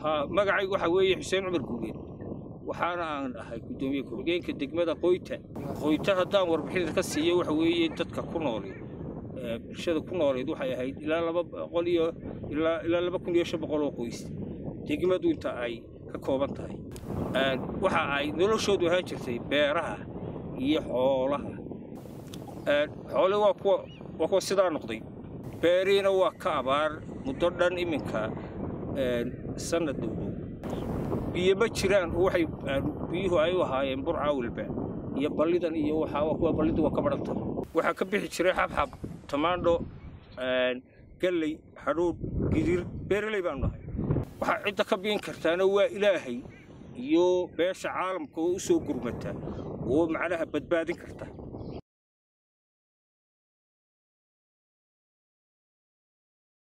haa magacaygu waxaa weeye xuseen cumar guuleed waxaana aan ahay guddoomiye ku-xigeenka degmada qoyta qoyta haddaan warbixinta ka siiyo waxa weeye dadka ku nooleed bulshada ku nooleed waxay ahayd ilaa laba boqol iyo ilaa ilaa laba kun iyo shan boqol oo qoys degmadu inta ay ka kooban tahay waxa ay noloshoodu ahaan jirtay beeraha iyo xoolaha xoole waa kuwa waa kuwa sidaa noqday beerihiina waa ka abaar muddo dhan iminka sanad dhowdhow biyo ma jiraan oo waxay biyuhu ay u ahaayeen burca walba iyo ballidan iyo waxaa kuwa ballidu waa ka badhanta waxaa ka bixi jiray xabxab tamaandho galley hadhuudh gidir beeraley baanu nahay waxaa cidda ka biin kartaana waa ilaahay iyo beesha caalamka oo u soo gurmata oo macnaha badbaadin karta